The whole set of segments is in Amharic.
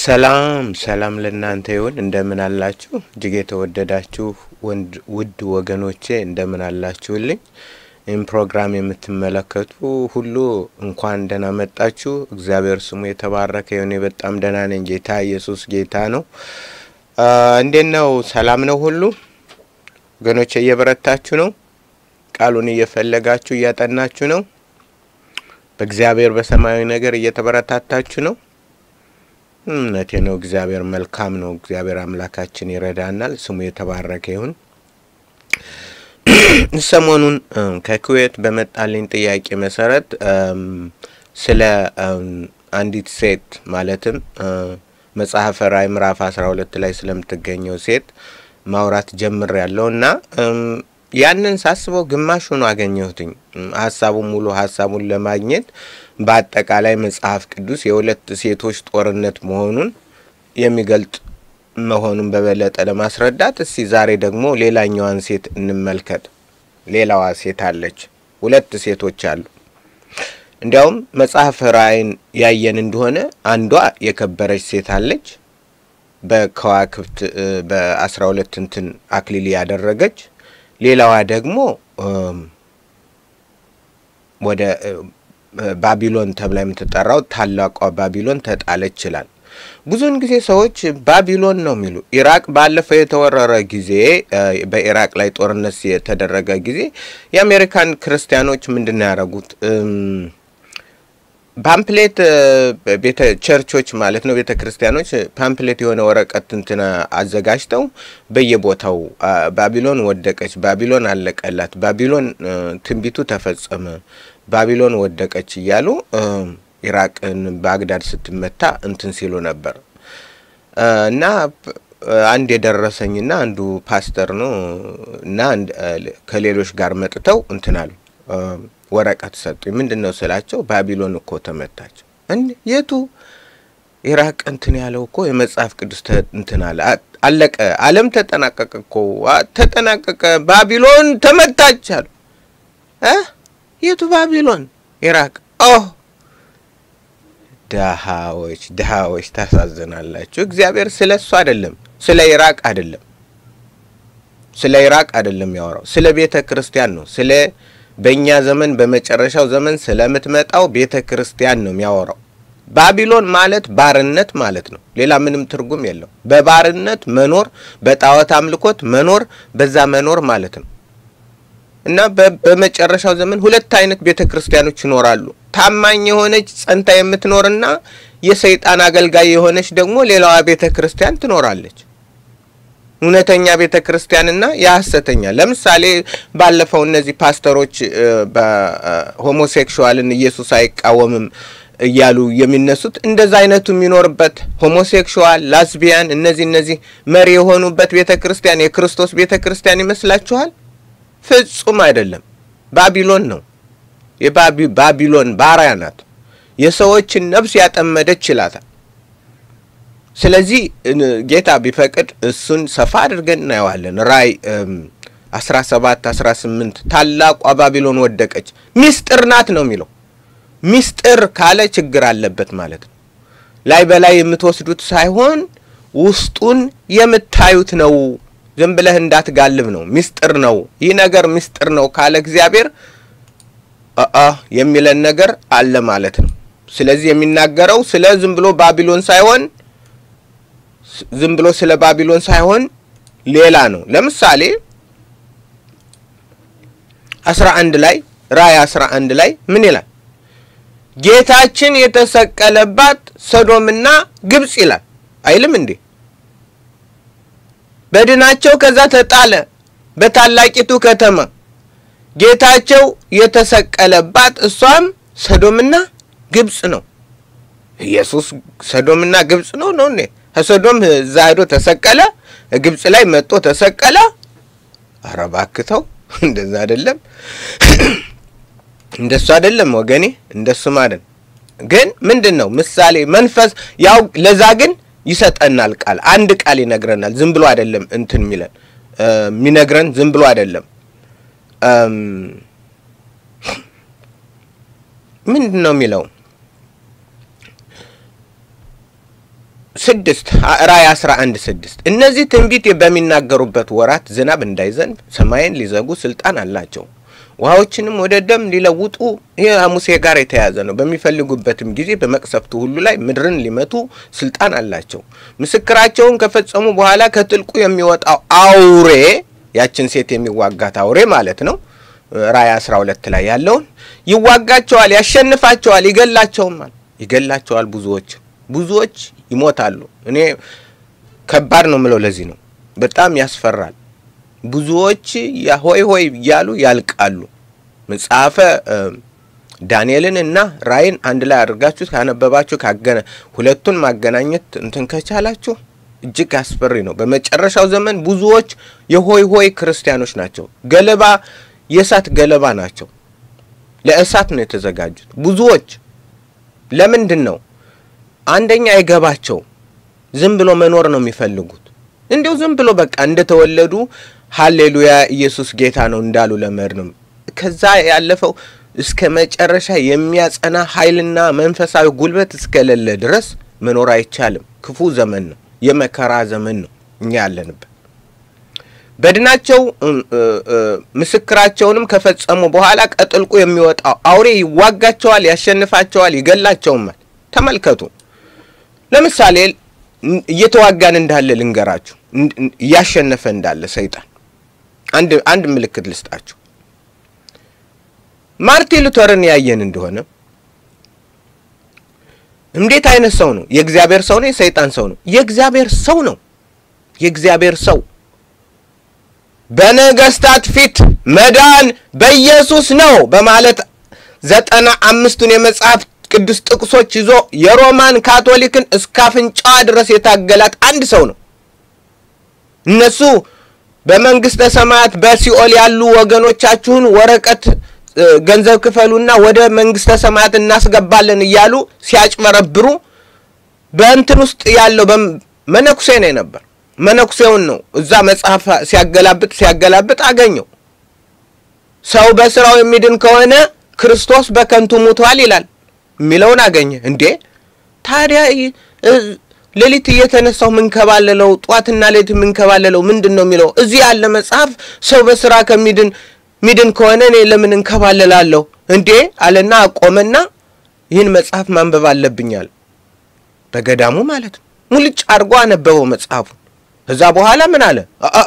ሰላም ሰላም ለእናንተ ይሁን። እንደምን አላችሁ? እጅግ የተወደዳችሁ ወንድ ውድ ወገኖቼ እንደምን አላችሁልኝ? ይህም ፕሮግራም የምትመለከቱ ሁሉ እንኳን ደህና መጣችሁ። እግዚአብሔር ስሙ የተባረከ ይሁን። እኔ በጣም ደህና ነኝ። ጌታ ኢየሱስ ጌታ ነው። እንዴት ነው? ሰላም ነው ሁሉ ወገኖቼ? እየበረታችሁ ነው? ቃሉን እየፈለጋችሁ እያጠናችሁ ነው? በእግዚአብሔር በሰማያዊ ነገር እየተበረታታችሁ ነው? እምነቴ ነው። እግዚአብሔር መልካም ነው። እግዚአብሔር አምላካችን ይረዳናል። ስሙ የተባረከ ይሁን። ሰሞኑን ከኩዌት በመጣልኝ ጥያቄ መሰረት ስለ አንዲት ሴት ማለትም መጽሐፈ ራዕይ ምዕራፍ አስራ ሁለት ላይ ስለምትገኘው ሴት ማውራት ጀምር ያለው እና ያንን ሳስበው ግማሹን አገኘሁትኝ። ሀሳቡን ሙሉ ሀሳቡን ለማግኘት በአጠቃላይ መጽሐፍ ቅዱስ የሁለት ሴቶች ጦርነት መሆኑን የሚገልጥ መሆኑን በበለጠ ለማስረዳት እስቲ ዛሬ ደግሞ ሌላኛዋን ሴት እንመልከት። ሌላዋ ሴት አለች። ሁለት ሴቶች አሉ። እንዲያውም መጽሐፈ ራዕይን ያየን እንደሆነ አንዷ የከበረች ሴት አለች፣ በከዋክብት በአስራ ሁለት እንትን አክሊል ያደረገች ሌላዋ ደግሞ ወደ ባቢሎን ተብላ የምትጠራው ታላቋ ባቢሎን ተጣለች ይላል። ብዙውን ጊዜ ሰዎች ባቢሎን ነው የሚሉ። ኢራቅ ባለፈው የተወረረ ጊዜ በኢራቅ ላይ ጦርነት የተደረገ ጊዜ የአሜሪካን ክርስቲያኖች ምንድን ነው ያደረጉት? ፓምፕሌት ቤተ ቸርቾች ማለት ነው ቤተ ክርስቲያኖች ፓምፕሌት የሆነ ወረቀት እንትን አዘጋጅተው በየቦታው ባቢሎን ወደቀች፣ ባቢሎን አለቀላት፣ ባቢሎን ትንቢቱ ተፈጸመ፣ ባቢሎን ወደቀች እያሉ ኢራቅን ባግዳድ ስትመታ እንትን ሲሉ ነበር እና አንድ የደረሰኝና አንዱ ፓስተር ነው እና ከሌሎች ጋር መጥተው እንትን አሉ ወረቀት ሰጡኝ። ምንድን ነው ስላቸው፣ ባቢሎን እኮ ተመታች። እንዴ የቱ ኢራቅ እንትን ያለው እኮ የመጽሐፍ ቅዱስ እንትን አለ አለቀ፣ ዓለም ተጠናቀቀ እኮ ተጠናቀቀ፣ ባቢሎን ተመታች አሉ። የቱ ባቢሎን? ኢራቅ። ኦ ድሃዎች ድሃዎች፣ ታሳዝናላችሁ። እግዚአብሔር ስለ እሱ አይደለም፣ ስለ ኢራቅ አይደለም፣ ስለ ኢራቅ አይደለም ያወራው፣ ስለ ቤተ ክርስቲያን ነው ስለ በእኛ ዘመን በመጨረሻው ዘመን ስለምትመጣው ቤተ ክርስቲያን ነው የሚያወራው። ባቢሎን ማለት ባርነት ማለት ነው። ሌላ ምንም ትርጉም የለው። በባርነት መኖር፣ በጣዖት አምልኮት መኖር፣ በዛ መኖር ማለት ነው እና በመጨረሻው ዘመን ሁለት አይነት ቤተ ክርስቲያኖች ይኖራሉ። ታማኝ የሆነች ጸንታ የምትኖርና የሰይጣን አገልጋይ የሆነች ደግሞ ሌላዋ ቤተ ክርስቲያን ትኖራለች። እውነተኛ ቤተ ክርስቲያንና የሐሰተኛ ለምሳሌ ባለፈው እነዚህ ፓስተሮች በሆሞሴክሹዋልን ኢየሱስ አይቃወምም እያሉ የሚነሱት እንደዛ አይነቱ የሚኖርበት ሆሞሴክሹዋል፣ ላስቢያን እነዚህ እነዚህ መሪ የሆኑበት ቤተ ክርስቲያን የክርስቶስ ቤተ ክርስቲያን ይመስላችኋል? ፍጹም አይደለም። ባቢሎን ነው። የባቢሎን ባሪያ ናት። የሰዎችን ነፍስ ያጠመደች ይላታል። ስለዚህ ጌታ ቢፈቅድ እሱን ሰፋ አድርገን እናየዋለን። ራእይ አስራ ሰባት አስራ ስምንት ታላቋ ባቢሎን ወደቀች ሚስጥር ናት ነው የሚለው። ሚስጥር ካለ ችግር አለበት ማለት ነው። ላይ በላይ የምትወስዱት ሳይሆን ውስጡን የምታዩት ነው። ዝም ብለህ እንዳትጋልብ ነው። ሚስጥር ነው። ይህ ነገር ሚስጥር ነው ካለ እግዚአብሔር አ የሚለን ነገር አለ ማለት ነው። ስለዚህ የሚናገረው ስለ ዝም ብሎ ባቢሎን ሳይሆን ዝም ብሎ ስለ ባቢሎን ሳይሆን ሌላ ነው። ለምሳሌ አስራ አንድ ላይ ራእይ አስራ አንድ ላይ ምን ይላል? ጌታችን የተሰቀለባት ሰዶምና ግብጽ ይላል አይልም እንዴ? በድናቸው ከዛ ተጣለ በታላቂቱ ከተማ ጌታቸው የተሰቀለባት እሷም ሰዶምና ግብጽ ነው። ኢየሱስ ሰዶምና ግብጽ ነው ነው እንዴ? ከሶዶም እዛ ሄዶ ተሰቀለ፣ ግብጽ ላይ መጥቶ ተሰቀለ። ኧረ እባክህ ተው፣ እንደዛ አይደለም፣ እንደሱ አይደለም ወገኔ፣ እንደሱ ማለት ግን ምንድን ነው ምሳሌ መንፈስ ያው ለዛ ግን ይሰጠናል ቃል አንድ ቃል ይነግረናል። ዝም ብሎ አይደለም እንትን የሚለን የሚነግረን ዝም ብሎ አይደለም። ምንድን ነው የሚለው ስድስት ራእይ አስራ አንድ ስድስት እነዚህ ትንቢት በሚናገሩበት ወራት ዝናብ እንዳይዘንብ ሰማይን ሊዘጉ ስልጣን አላቸው ውሃዎችንም ወደ ደም ሊለውጡ ይህ ሙሴ ጋር የተያያዘ ነው። በሚፈልጉበትም ጊዜ በመቅሰፍቱ ሁሉ ላይ ምድርን ሊመቱ ስልጣን አላቸው። ምስክራቸውን ከፈጸሙ በኋላ ከጥልቁ የሚወጣው አውሬ ያችን ሴት የሚዋጋት አውሬ ማለት ነው። ራእይ አስራ ሁለት ላይ ያለውን ይዋጋቸዋል፣ ያሸንፋቸዋል፣ ይገላቸውማል። ይገላቸዋል። ብዙዎች ብዙዎች ይሞታሉ። እኔ ከባድ ነው ምለው ለዚህ ነው። በጣም ያስፈራል። ብዙዎች ሆይ ሆይ እያሉ ያልቃሉ። መጽሐፈ ዳንኤልን እና ራእይን አንድ ላይ አድርጋችሁ ካነበባችሁ ካገነ ሁለቱን ማገናኘት እንትን ከቻላችሁ እጅግ አስፈሪ ነው። በመጨረሻው ዘመን ብዙዎች የሆይ ሆይ ክርስቲያኖች ናቸው። ገለባ የእሳት ገለባ ናቸው። ለእሳት ነው የተዘጋጁት ብዙዎች። ለምንድን ነው? አንደኛ አይገባቸው። ዝም ብሎ መኖር ነው የሚፈልጉት። እንዲሁ ዝም ብሎ በቃ እንደተወለዱ ሀሌሉያ ኢየሱስ ጌታ ነው እንዳሉ ለመሄድ ነው። ከዛ ያለፈው እስከ መጨረሻ የሚያጸና ኃይልና መንፈሳዊ ጉልበት እስከሌለ ድረስ መኖር አይቻልም። ክፉ ዘመን ነው፣ የመከራ ዘመን ነው እኛ ያለንበት። በድናቸው ምስክራቸውንም ከፈጸሙ በኋላ ከጥልቁ የሚወጣው አውሬ ይዋጋቸዋል፣ ያሸንፋቸዋል፣ ይገላቸውማል። ተመልከቱ። ለምሳሌ እየተዋጋን እንዳለ ልንገራችሁ፣ እያሸነፈ እንዳለ ሰይጣን አንድ አንድ ምልክት ልስጣችሁ። ማርቲን ሉተርን ያየን እንደሆነ እንዴት አይነት ሰው ነው? የእግዚአብሔር ሰው ነው? የሰይጣን ሰው ነው? የእግዚአብሔር ሰው ነው። የእግዚአብሔር ሰው በነገስታት ፊት መዳን በኢየሱስ ነው በማለት ዘጠና አምስቱን የመጽሐፍ ቅዱስ ጥቅሶች ይዞ የሮማን ካቶሊክን እስከ አፍንጫዋ ድረስ የታገላት አንድ ሰው ነው። እነሱ በመንግስተ ሰማያት በሲኦል ያሉ ወገኖቻችሁን ወረቀት ገንዘብ ክፈሉና ወደ መንግስተ ሰማያት እናስገባለን እያሉ ሲያጭበረብሩ በእንትን ውስጥ ያለው መነኩሴ ነው ነበር። መነኩሴውን ነው እዛ መጽሐፍ ሲያገላብጥ ሲያገላብጥ አገኘው። ሰው በስራው የሚድን ከሆነ ክርስቶስ በከንቱ ሙቷል ይላል የሚለውን አገኘ። እንዴ ታዲያ ሌሊት እየተነሳው ምንከባለለው ጧትና ሌሊት ምንከባለለው ምንድን ነው የሚለው? እዚህ ያለ መጽሐፍ ሰው በስራ ከሚድን ሚድን ከሆነ እኔ ለምን እንከባለላለሁ እንዴ አለና አቆመና ይህን መጽሐፍ ማንበብ አለብኛል። በገዳሙ ማለት ነው። ሙልጭ አድርጎ አነበበው መጽሐፉን። ከዛ በኋላ ምን አለ?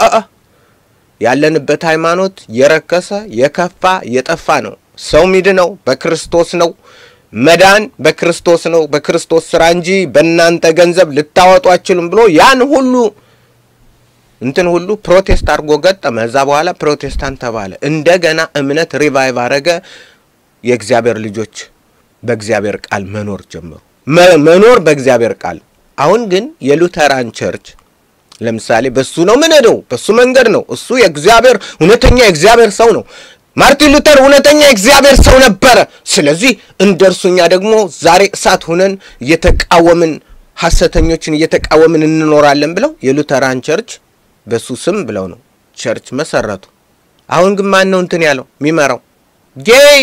ያለንበት ሃይማኖት የረከሰ የከፋ የጠፋ ነው። ሰው ሚድነው በክርስቶስ ነው። መዳን በክርስቶስ ነው፣ በክርስቶስ ስራ እንጂ በእናንተ ገንዘብ ልታወጡ አችሉም ብሎ ያን ሁሉ እንትን ሁሉ ፕሮቴስት አድርጎ ገጠመ። እዛ በኋላ ፕሮቴስታንት ተባለ። እንደገና እምነት ሪቫይቭ አረገ። የእግዚአብሔር ልጆች በእግዚአብሔር ቃል መኖር ጀመሩ። መኖር በእግዚአብሔር ቃል። አሁን ግን የሉተራን ቸርች ለምሳሌ በሱ ነው ምን ነው በሱ መንገድ ነው። እሱ የእግዚአብሔር እውነተኛ የእግዚአብሔር ሰው ነው። ማርቲን ሉተር እውነተኛ የእግዚአብሔር ሰው ነበረ። ስለዚህ እንደ እርሱኛ ደግሞ ዛሬ እሳት ሁነን እየተቃወምን ሐሰተኞችን እየተቃወምን እንኖራለን ብለው የሉተራን ቸርች በሱ ስም ብለው ነው ቸርች መሰረቱ። አሁን ግን ማን ነው እንትን ያለው የሚመራው? ጌይ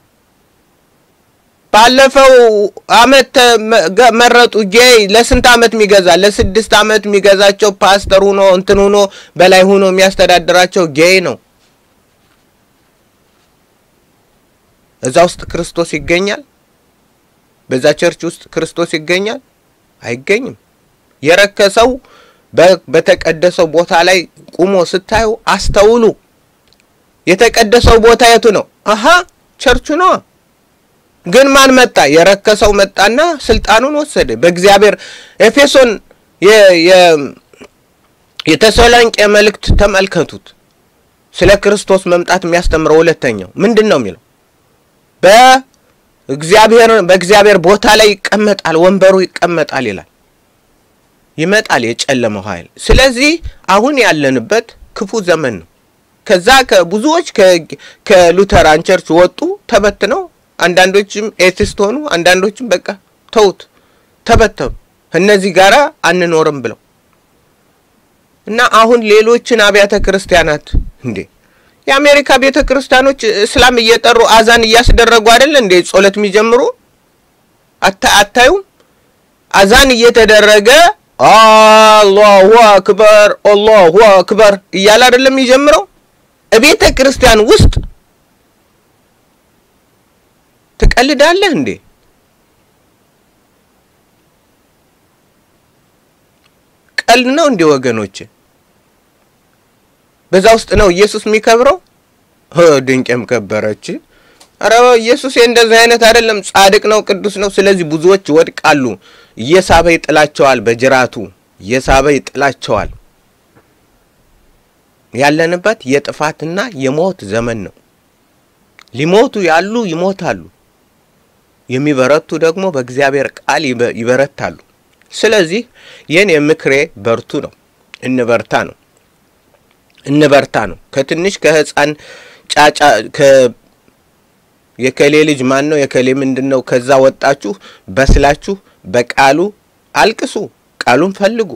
ባለፈው አመት መረጡ። ጌይ ለስንት አመት የሚገዛ ለስድስት አመት የሚገዛቸው ፓስተር ሁኖ እንትን ሁኖ በላይ ሁኖ የሚያስተዳድራቸው ጌይ ነው። እዛ ውስጥ ክርስቶስ ይገኛል? በዛ ቸርች ውስጥ ክርስቶስ ይገኛል? አይገኝም። የረከሰው በተቀደሰው ቦታ ላይ ቁሞ ስታዩ አስተውሉ። የተቀደሰው ቦታ የቱ ነው? አሀ ቸርቹ ነዋ። ግን ማን መጣ? የረከሰው መጣና ስልጣኑን ወሰደ። በእግዚአብሔር ኤፌሶን የተሰሎንቄ መልእክት ተመልከቱት። ስለ ክርስቶስ መምጣት የሚያስተምረው ሁለተኛው ምንድን ነው የሚለው በእግዚአብሔር በእግዚአብሔር ቦታ ላይ ይቀመጣል፣ ወንበሩ ይቀመጣል ይላል። ይመጣል የጨለመው ኃይል። ስለዚህ አሁን ያለንበት ክፉ ዘመን ነው። ከዛ ከብዙዎች ከሉተራን ቸርች ወጡ፣ ተበትነው አንዳንዶችም ኤቲስት ሆኑ፣ አንዳንዶችም በቃ ተውት፣ ተበተኑ። እነዚህ ጋራ አንኖርም ብለው እና አሁን ሌሎችን አብያተ ክርስቲያናት እንዴ የአሜሪካ ቤተ ክርስቲያኖች እስላም እየጠሩ አዛን እያስደረጉ አይደለ እንዴ ጸሎት የሚጀምሩ አታዩም? አዛን እየተደረገ አላሁ አክበር አላሁ አክበር እያለ አይደለም የሚጀምረው። እቤተ ክርስቲያን ውስጥ ትቀልዳለህ እንዴ? ቀልድ ነው እንዴ ወገኖች? በዛ ውስጥ ነው ኢየሱስ የሚከብረው። ድንቄም ከበረች። አረ ኢየሱስ እንደዚህ አይነት አይደለም፣ ጻድቅ ነው፣ ቅዱስ ነው። ስለዚህ ብዙዎች ይወድቃሉ። እየሳበ ይጥላቸዋል፣ በጅራቱ እየሳበ ይጥላቸዋል። ያለንበት የጥፋትና የሞት ዘመን ነው። ሊሞቱ ያሉ ይሞታሉ፣ የሚበረቱ ደግሞ በእግዚአብሔር ቃል ይበረታሉ። ስለዚህ የኔ ምክሬ በርቱ ነው፣ እንበርታ ነው፣ እንበርታ ነው። ከትንሽ ከህፃን ጫጫ የከሌ ልጅ ማን ነው የከሌ ምንድን ነው? ከዛ ወጣችሁ በስላችሁ በቃሉ አልቅሱ፣ ቃሉን ፈልጉ፣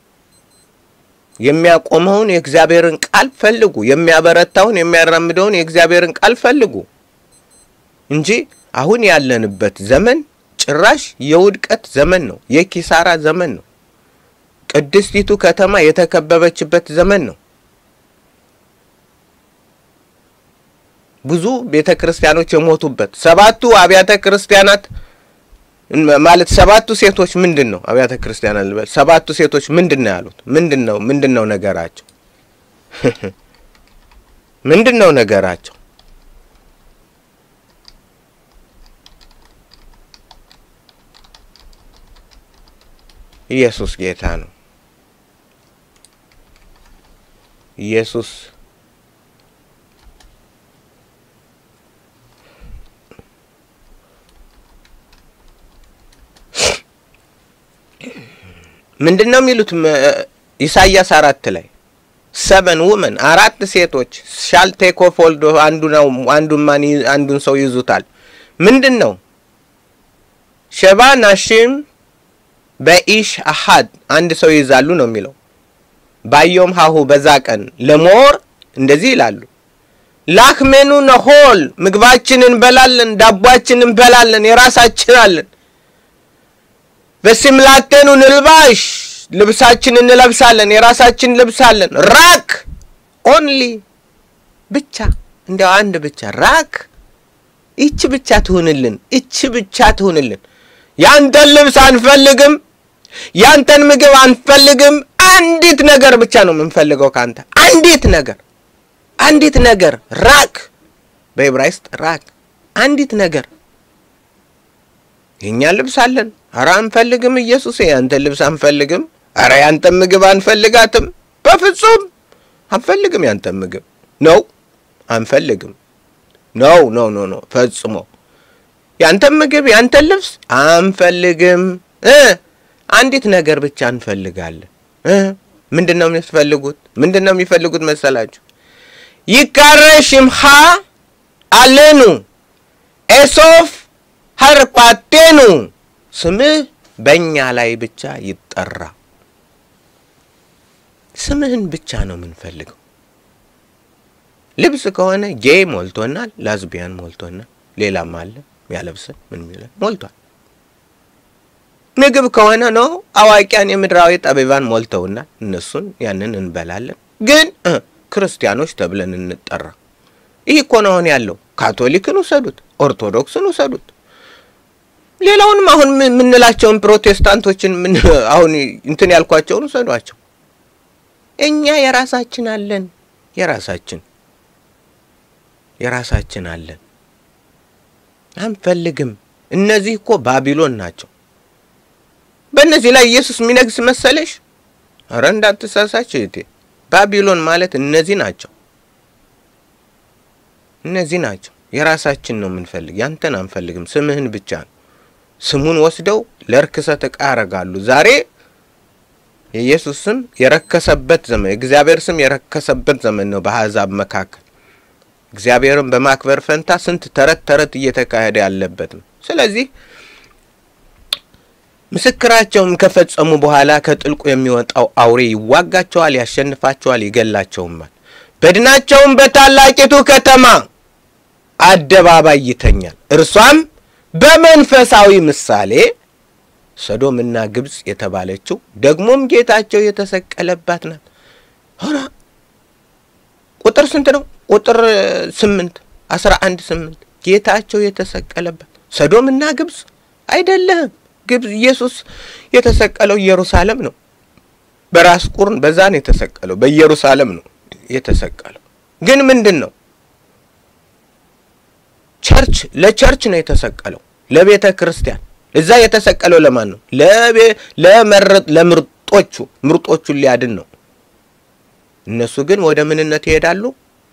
የሚያቆመውን የእግዚአብሔርን ቃል ፈልጉ፣ የሚያበረታውን የሚያራምደውን የእግዚአብሔርን ቃል ፈልጉ እንጂ አሁን ያለንበት ዘመን ጭራሽ የውድቀት ዘመን ነው፣ የኪሳራ ዘመን ነው። ቅድስቲቱ ከተማ የተከበበችበት ዘመን ነው። ብዙ ቤተ ክርስቲያኖች የሞቱበት ሰባቱ አብያተ ክርስቲያናት ማለት ሰባቱ ሴቶች ምንድን ነው አብያተ ክርስቲያናት ልበል ሰባቱ ሴቶች ምንድን ነው ያሉት ምንድን ነው ምንድን ነው ነገራቸው ምንድን ነው ነገራቸው ኢየሱስ ጌታ ነው ኢየሱስ ምንድን ነው የሚሉት? ኢሳያስ አራት ላይ ሰቨን ውመን አራት ሴቶች ሻል ቴክ ኦፍ ሆልድ አንዱ ነው አንዱን ማን አንዱን ሰው ይዙታል። ምንድን ነው ሸባ ናሽም በኢሽ አሃድ አንድ ሰው ይይዛሉ ነው የሚለው። ባዮም ሀሁ በዛ ቀን ለሞር እንደዚህ ይላሉ ላክሜኑ ነሆል ምግባችን እንበላለን፣ ዳቧችን እንበላለን፣ የራሳችን አለን በሲምላቴኑ ንልባሽ ልብሳችን እንለብሳለን፣ የራሳችን ልብስ አለን። ራክ ኦንሊ ብቻ እንዲያው አንድ ብቻ ራክ ይቺ ብቻ ትሁንልን፣ ይቺ ብቻ ትሁንልን። ያንተን ልብስ አንፈልግም፣ ያንተን ምግብ አንፈልግም። አንዲት ነገር ብቻ ነው የምንፈልገው ካንተ፣ አንዲት ነገር፣ አንዲት ነገር ራክ፣ በዕብራይስጥ ራክ፣ አንዲት ነገር የእኛ ልብስ አለን። አረ አንፈልግም፣ ኢየሱስ ያንተን ልብስ አንፈልግም። አረ ያንተን ምግብ አንፈልጋትም፣ በፍጹም አንፈልግም። ያንተን ምግብ ነው አንፈልግም። ነው ነው ነው ነው ፈጽሞ ያንተን ምግብ ያንተን ልብስ አንፈልግም። እ አንዲት ነገር ብቻ እንፈልጋለን። እ ምንድን ነው የሚፈልጉት? ምንድን ነው የሚፈልጉት መሰላችሁ? ይካረ ሽምኻ አሌኑ ኤሶፍ ሀርፓቴኑ ስምህ በእኛ ላይ ብቻ ይጠራ። ስምህን ብቻ ነው የምንፈልገው። ልብስ ከሆነ ጌ ሞልቶናል፣ ላዝቢያን ሞልቶናል፣ ሌላም አለ ያለብሰን ምን ሚለ ሞልቷል። ምግብ ከሆነ ነው አዋቂያን የምድራዊ ጠቢባን ሞልተውናል፣ እነሱን ያንን እንበላለን። ግን ክርስቲያኖች ተብለን እንጠራ። ይህ እኮ ነው አሁን ያለው። ካቶሊክን ውሰዱት፣ ኦርቶዶክስን ውሰዱት ሌላውንም አሁን የምንላቸውን ፕሮቴስታንቶችን ምን አሁን እንትን ያልኳቸውን ውሰዷቸው። እኛ የራሳችን አለን፣ የራሳችን የራሳችን አለን፣ አንፈልግም። እነዚህ እኮ ባቢሎን ናቸው። በእነዚህ ላይ ኢየሱስ የሚነግስ መሰለሽ? አረ እንዳትሳሳች እህቴ። ባቢሎን ማለት እነዚህ ናቸው፣ እነዚህ ናቸው። የራሳችን ነው የምንፈልግ፣ ያንተን አንፈልግም። ስምህን ብቻ ነው ስሙን ወስደው ለርክሰት ዕቃ ያደርጋሉ። ዛሬ የኢየሱስ ስም የረከሰበት ዘመን፣ የእግዚአብሔር ስም የረከሰበት ዘመን ነው በአሕዛብ መካከል። እግዚአብሔርን በማክበር ፈንታ ስንት ተረት ተረት እየተካሄደ ያለበት ነው። ስለዚህ ምስክራቸውም ከፈጸሙ በኋላ ከጥልቁ የሚወጣው አውሬ ይዋጋቸዋል፣ ያሸንፋቸዋል፣ ይገላቸውማል። በድናቸውም በታላቂቱ ከተማ አደባባይ ይተኛል። እርሷም በመንፈሳዊ ምሳሌ ሰዶምና ግብፅ የተባለችው ደግሞም ጌታቸው የተሰቀለባት ናት። ሆና ቁጥር ስንት ነው? ቁጥር ስምንት አስራ አንድ ስምንት ጌታቸው የተሰቀለባት ሰዶምና ግብፅ አይደለም። ግብፅ ኢየሱስ የተሰቀለው ኢየሩሳሌም ነው። በራስ ቁርን በዛ ነው የተሰቀለው። በኢየሩሳሌም ነው የተሰቀለው። ግን ምንድን ነው ቸርች ለቸርች ነው የተሰቀለው፣ ለቤተ ክርስቲያን። እዛ የተሰቀለው ለማን ነው? ለመረጥ ለምርጦቹ ምርጦቹን ሊያድን ነው። እነሱ ግን ወደ ምንነት ይሄዳሉ?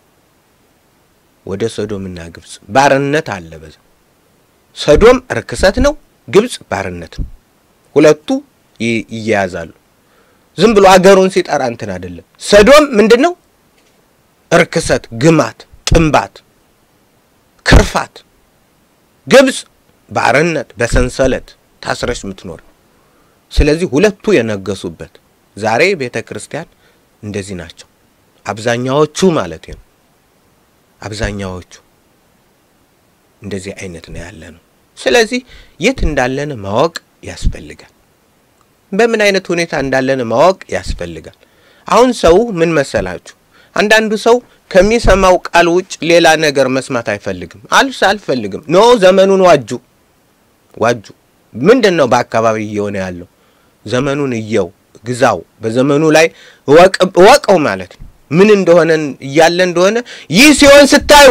ወደ ሶዶምና ግብፅ። ባርነት አለ በዛ። ሶዶም ርክሰት ነው፣ ግብፅ ባርነት ነው። ሁለቱ ይያያዛሉ። ዝም ብሎ አገሩን ሲጠራ እንትን አይደለም። ሶዶም ምንድን ነው? ርክሰት፣ ግማት፣ ጥንባት ክርፋት። ግብፅ ባርነት በሰንሰለት ታስረሽ የምትኖር። ስለዚህ ሁለቱ የነገሱበት ዛሬ ቤተ ክርስቲያን እንደዚህ ናቸው። አብዛኛዎቹ ማለት ነው። አብዛኛዎቹ እንደዚህ አይነት ነው ያለ ነው። ስለዚህ የት እንዳለን ማወቅ ያስፈልጋል። በምን አይነት ሁኔታ እንዳለን ማወቅ ያስፈልጋል። አሁን ሰው ምን መሰላችሁ? አንዳንዱ ሰው ከሚሰማው ቃል ውጭ ሌላ ነገር መስማት አይፈልግም። አልስ አልፈልግም። ኖ ዘመኑን ዋጁ ዋጁ። ምንድን ነው በአካባቢ እየሆነ ያለው? ዘመኑን እየው ግዛው፣ በዘመኑ ላይ እወቀው ማለት ነው። ምን እንደሆነ እያለ እንደሆነ ይህ ሲሆን ስታዩ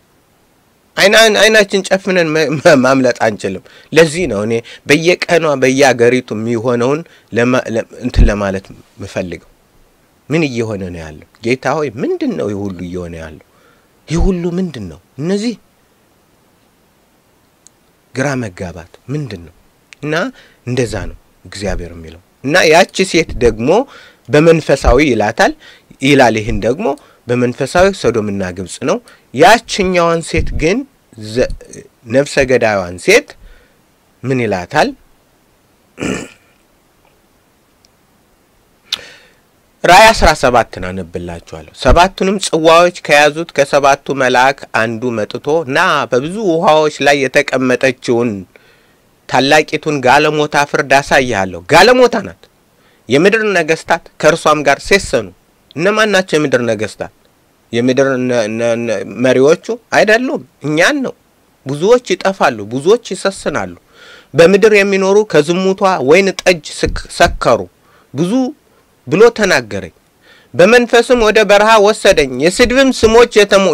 አይናችን ጨፍነን ማምለጥ አንችልም። ለዚህ ነው እኔ በየቀኗ በየአገሪቱ የሚሆነውን እንትን ለማለት ምፈልገው። ምን እየሆነ ነው ያለው? ጌታ ሆይ ምንድን ነው ይህ ሁሉ እየሆነ ያለው? ይህ ሁሉ ምንድን ነው? እነዚህ ግራ መጋባት ምንድን ነው? እና እንደዛ ነው እግዚአብሔር የሚለው እና ያቺ ሴት ደግሞ በመንፈሳዊ ይላታል ይላል። ይህን ደግሞ በመንፈሳዊ ሶዶምና ግብፅ ነው። ያችኛዋን ሴት ግን ነፍሰ ገዳዩዋን ሴት ምን ይላታል? ራእይ አስራ ሰባትን አነብላችኋለሁ። ሰባቱንም ጽዋዎች ከያዙት ከሰባቱ መልአክ አንዱ መጥቶ ና በብዙ ውሃዎች ላይ የተቀመጠችውን ታላቂቱን ጋለሞታ ፍርድ አሳይሃለሁ። ጋለሞታ ናት። የምድር ነገስታት ከእርሷም ጋር ሴሰኑ። እነማን ናቸው የምድር ነገስታት? የምድር መሪዎቹ አይደሉም፣ እኛን ነው። ብዙዎች ይጠፋሉ፣ ብዙዎች ይሰስናሉ። በምድር የሚኖሩ ከዝሙቷ ወይን ጠጅ ሰከሩ ብዙ ብሎ ተናገረኝ። በመንፈስም ወደ በረሃ ወሰደኝ። የስድብም ስሞች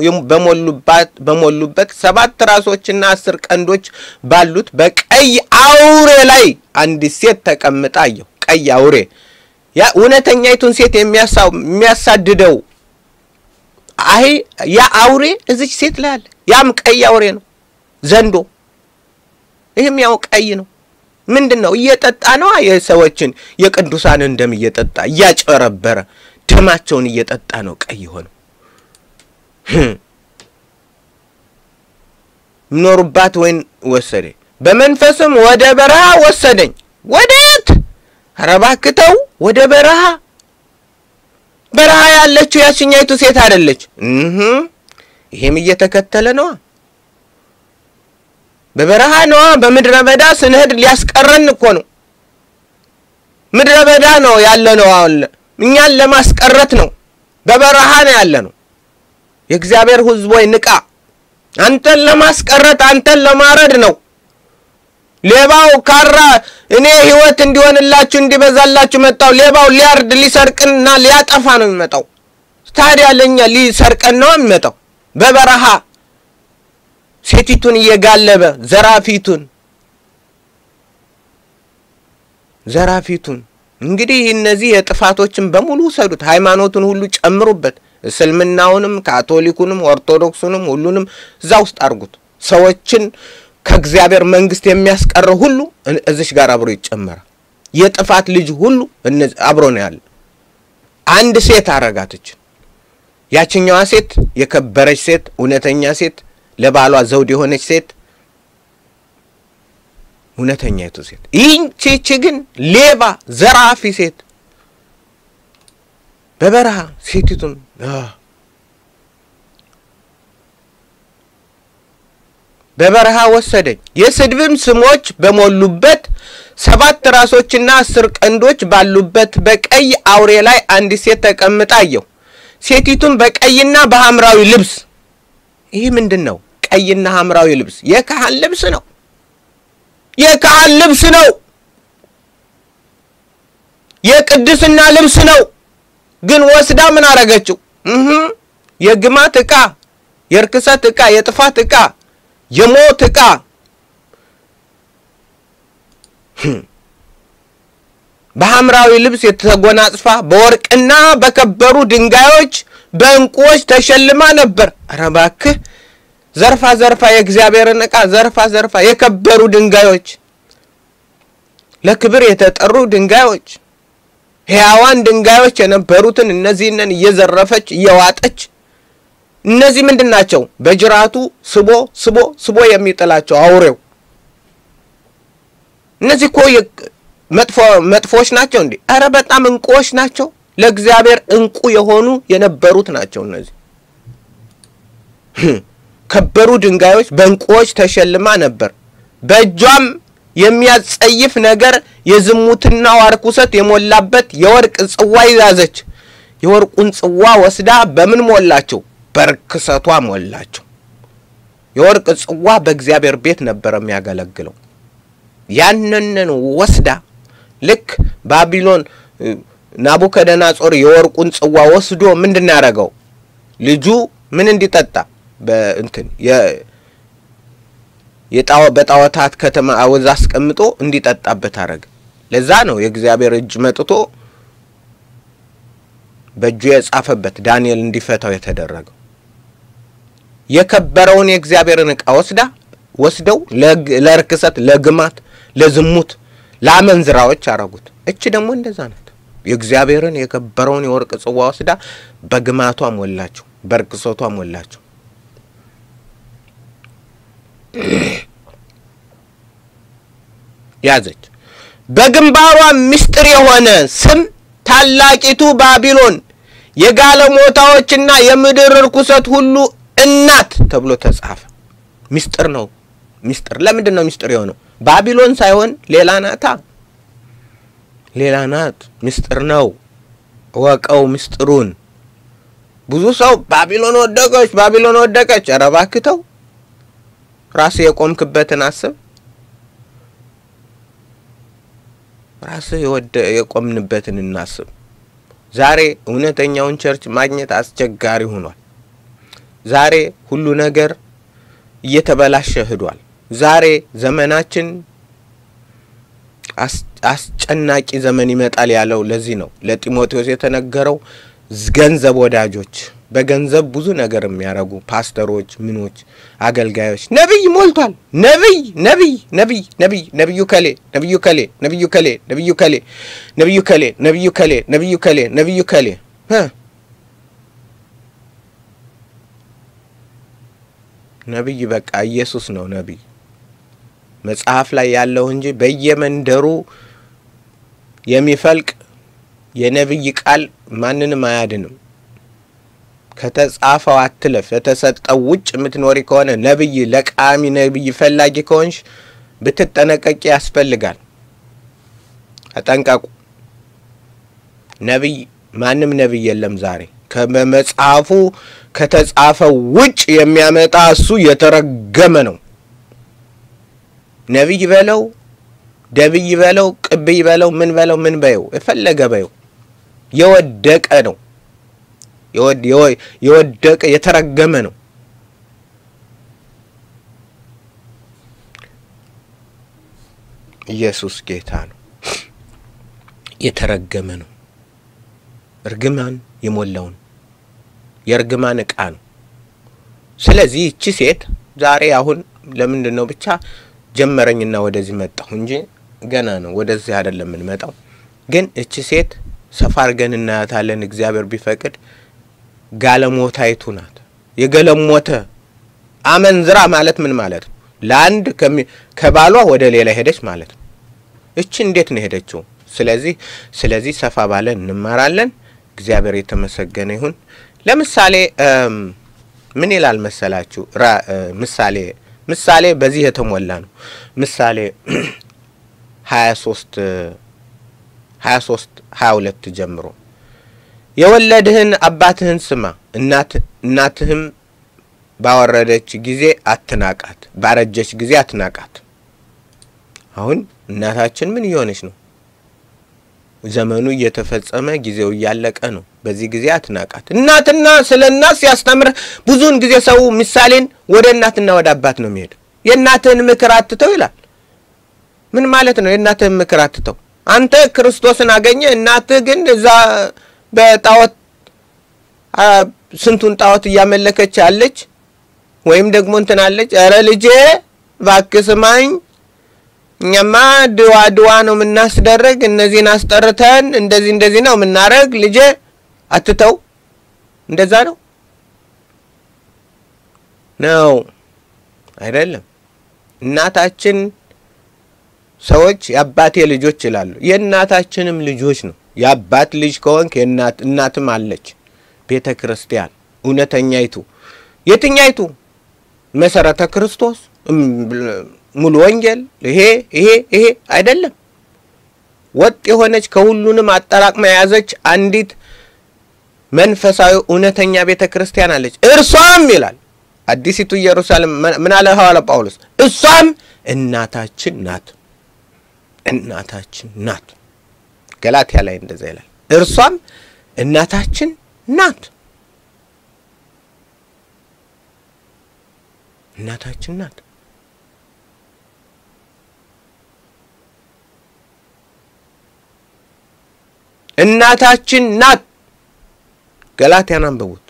በሞሉበት ሰባት ራሶችና አስር ቀንዶች ባሉት በቀይ አውሬ ላይ አንዲት ሴት ተቀምጣ አየሁ። ቀይ አውሬ ያ እውነተኛይቱን ሴት የሚያሳድደው አይ ያ አውሬ እዚች ሴት ላይ አለ። ያም ቀይ አውሬ ነው፣ ዘንዶ። ይህም ያው ቀይ ነው። ምንድን ነው እየጠጣ ነው? የሰዎችን የቅዱሳንን ደም እየጠጣ እያጨረበረ ደማቸውን እየጠጣ ነው ቀይ ሆነው ምኖሩባት ወይን ወሰደኝ። በመንፈስም ወደ በረሃ ወሰደኝ። ወዴት? ኧረ እባክህ ተው፣ ወደ በረሃ። በረሃ ያለችው ያችኛይቱ ሴት አይደለች። ይሄም እየተከተለ ነዋ በበረሃ ነዋ። በምድረ በዳ ስንሄድ ሊያስቀረን እኮ ነው። ምድረ በዳ ነው ያለ ነው። አሁን እኛን ለማስቀረት ነው። በበረሃ ነው ያለ ነው። የእግዚአብሔር ሕዝብ ወይ ንቃ! አንተን ለማስቀረት አንተን ለማረድ ነው። ሌባው ካራ እኔ ሕይወት እንዲሆንላችሁ እንዲበዛላችሁ መጣው። ሌባው ሊያርድ ሊሰርቅና ሊያጠፋ ነው የሚመጣው። ታዲያ ለእኛ ሊሰርቀን ነው የሚመጣው በበረሃ ሴቲቱን እየጋለበ ዘራፊቱን ዘራፊቱን እንግዲህ እነዚህ የጥፋቶችን በሙሉ ውሰዱት። ሃይማኖቱን ሁሉ ጨምሩበት። እስልምናውንም፣ ካቶሊኩንም፣ ኦርቶዶክሱንም ሁሉንም እዛ ውስጥ አድርጉት። ሰዎችን ከእግዚአብሔር መንግስት የሚያስቀረው ሁሉ እዚሽ ጋር አብሮ ይጨመራል። የጥፋት ልጅ ሁሉ አብሮ ነው ያለ። አንድ ሴት አረጋትችን። ያችኛዋ ሴት የከበረች ሴት፣ እውነተኛ ሴት ለባሏ ዘውድ የሆነች ሴት እውነተኛይቱ ሴት። ይህቺ ግን ሌባ ዘራፊ ሴት በበረሃ ሴቲቱን በበረሃ ወሰደኝ። የስድብም ስሞች በሞሉበት ሰባት ራሶችና አስር ቀንዶች ባሉበት በቀይ አውሬ ላይ አንዲት ሴት ተቀምጣ አየሁ። ሴቲቱም በቀይና በሐምራዊ ልብስ ይህ ምንድን ነው? ቀይና ሐምራዊ ልብስ የካህን ልብስ ነው። የካህን ልብስ ነው። የቅድስና ልብስ ነው። ግን ወስዳ ምን አረገችው? እህ የግማት ዕቃ፣ የርክሰት ዕቃ፣ የጥፋት ዕቃ፣ የሞት ዕቃ በሐምራዊ ልብስ የተጎናጽፋ በወርቅና በከበሩ ድንጋዮች በዕንቁዎች ተሸልማ ነበር። ኧረ እባክህ ዘርፋ ዘርፋ የእግዚአብሔርን ዕቃ ዘርፋ ዘርፋ የከበሩ ድንጋዮች፣ ለክብር የተጠሩ ድንጋዮች፣ ሕያዋን ድንጋዮች የነበሩትን እነዚህንን እየዘረፈች እየዋጠች እነዚህ ምንድን ናቸው? በጅራቱ ስቦ ስቦ ስቦ የሚጥላቸው አውሬው። እነዚህ እኮ መጥፎ መጥፎዎች ናቸው እንዴ? ኧረ በጣም እንቁዎች ናቸው። ለእግዚአብሔር እንቁ የሆኑ የነበሩት ናቸው። እነዚህ ከበሩ ድንጋዮች በእንቁዎች ተሸልማ ነበር። በእጇም የሚያጸይፍ ነገር የዝሙትና ርኩሰት የሞላበት የወርቅ ጽዋ ይዛዘች። የወርቁን ጽዋ ወስዳ በምን ሞላቸው? በርክሰቷ ሞላቸው። የወርቅ ጽዋ በእግዚአብሔር ቤት ነበር የሚያገለግለው። ያንንን ወስዳ ልክ ባቢሎን ናቡከደነጾር የወርቁን ጽዋ ወስዶ ምንድን ነው ያደረገው? ልጁ ምን እንዲጠጣ በእንትን በጣዖታት ከተማ አወዛ አስቀምጦ እንዲጠጣበት አረገ። ለዛ ነው የእግዚአብሔር እጅ መጥቶ በእጁ የጻፈበት ዳንኤል እንዲፈታው የተደረገው። የከበረውን የእግዚአብሔርን ዕቃ ወስዳ ወስደው ለርክሰት፣ ለግማት፣ ለዝሙት፣ ለአመንዝራዎች አረጉት። እች ደግሞ እንደዛ ናት። የእግዚአብሔርን የከበረውን የወርቅ ጽዋ ወስዳ በግማቷ ሞላቸው፣ በርክሰቷ ሞላቸው። ያዘች። በግንባሯ ምስጢር የሆነ ስም ታላቂቱ ባቢሎን የጋለሞታዎችና የምድር ርኩሰት ሁሉ እናት ተብሎ ተጻፈ። ምስጢር ነው። ምስጢር ለምንድን ነው ምስጢር የሆነው? ባቢሎን ሳይሆን ሌላ ናታ። ሌላ ናት። ምስጢር ነው። እወቀው ምስጢሩን። ብዙ ሰው ባቢሎን ወደቀች፣ ባቢሎን ወደቀች። ኧረ እባክህ ተው። ራስህ የቆምክበትን አስብ። ራስህ የቆምንበትን እናስብ። ዛሬ እውነተኛውን ቸርች ማግኘት አስቸጋሪ ሆኗል። ዛሬ ሁሉ ነገር እየተበላሸ ሂዷል። ዛሬ ዘመናችን አስጨናቂ ዘመን ይመጣል ያለው ለዚህ ነው። ለጢሞቴዎስ የተነገረው ገንዘብ ወዳጆች፣ በገንዘብ ብዙ ነገር የሚያደርጉ ፓስተሮች፣ ምኖች፣ አገልጋዮች ነቢይ ሞልቷል። ነቢይ ነቢይ ነቢይ ነቢይ ነቢዩ ከሌ ነቢዩ ከሌ ነቢዩ ከሌ ነቢዩ ከሌ ነቢዩ ከሌ ነቢዩ ከሌ ነቢዩ ከሌ ነቢዩ ከሌ ነቢይ በቃ ኢየሱስ ነው ነቢይ መጽሐፍ ላይ ያለው እንጂ በየመንደሩ የሚፈልቅ የነቢይ ቃል ማንንም አያድንም። ከተጻፈው አትለፍ። የተሰጠው ውጭ የምትኖሪ ከሆነ ነቢይ ለቃሚ ነቢይ ፈላጊ ከሆንሽ ብትጠነቀቂ ያስፈልጋል። ተጠንቀቁ። ነቢይ ማንም ነቢይ የለም ዛሬ ከመጽሐፉ ከተጻፈው ውጭ የሚያመጣ እሱ የተረገመ ነው። ነቢይ በለው ደብይ በለው ቅብይ በለው ምን በለው ምን በየው የፈለገ በየው የወደቀ ነው። የወደቀ የተረገመ ነው። ኢየሱስ ጌታ ነው። የተረገመ ነው። እርግማን የሞላውን የእርግማን ዕቃ ነው። ስለዚህ ይቺ ሴት ዛሬ አሁን ለምንድን ነው ብቻ ጀመረኝና ወደዚህ መጣሁ እንጂ ገና ነው። ወደዚህ አይደለም የምንመጣው። ግን እቺ ሴት ሰፋ አድርገን እናያታለን። እግዚአብሔር ቢፈቅድ ጋለሞታይቱ ናት። የገለሞተ አመንዝራ ማለት ምን ማለት ነው? ለአንድ ከባሏ ወደ ሌላ ሄደች ማለት ነው። እቺ እንዴት ነው ሄደችው? ስለዚህ ስለዚህ ሰፋ ባለ እንማራለን። እግዚአብሔር የተመሰገነ ይሁን። ለምሳሌ ምን ይላል መሰላችሁ? ምሳሌ ምሳሌ በዚህ የተሞላ ነው። ምሳሌ ሀያ ሶስት ሀያ ሶስት ሀያ ሁለት ጀምሮ የወለድህን አባትህን ስማ፣ እናትህም ባወረደች ጊዜ አትናቃት፣ ባረጀች ጊዜ አትናቃት። አሁን እናታችን ምን እየሆነች ነው? ዘመኑ እየተፈጸመ ጊዜው እያለቀ ነው። በዚህ ጊዜ አትናቃት። እናትና ስለ እናት ሲያስተምርህ ብዙውን ጊዜ ሰው ምሳሌን ወደ እናትና ወደ አባት ነው የሚሄድ። የእናትህን ምክር አትተው ይላል። ምን ማለት ነው? የእናትህን ምክር አትተው። አንተ ክርስቶስን አገኘ፣ እናትህ ግን እዛ በጣዖት ስንቱን ጣዖት እያመለከች አለች፣ ወይም ደግሞ እንትን አለች። ኧረ ልጄ እባክህ ስማኝ እኛማ ድዋ ድዋ ነው የምናስደረግ፣ እነዚህን አስጠርተን እንደዚህ እንደዚህ ነው የምናረግ። ልጄ አትተው። እንደዛ ነው ነው አይደለም። እናታችን ሰዎች የአባቴ ልጆች ይላሉ። የእናታችንም ልጆች ነው። የአባት ልጅ ከሆንክ የእናት እናትም አለች። ቤተ ክርስቲያን እውነተኛይቱ የትኛይቱ? መሰረተ ክርስቶስ ሙሉ ወንጌል ይሄ ይሄ ይሄ አይደለም። ወጥ የሆነች ከሁሉንም አጠራቅማ የያዘች አንዲት መንፈሳዊ እውነተኛ ቤተ ክርስቲያን አለች። እርሷም ይላል አዲሲቱ ኢየሩሳሌም ምን አለ ሐዋርያ ጳውሎስ? እሷም እናታችን ናት፣ እናታችን ናት። ገላትያ ላይ እንደዛ ይላል። እርሷም እናታችን ናት፣ እናታችን ናት። እናታችን ናት። ገላትያን አንብቡት።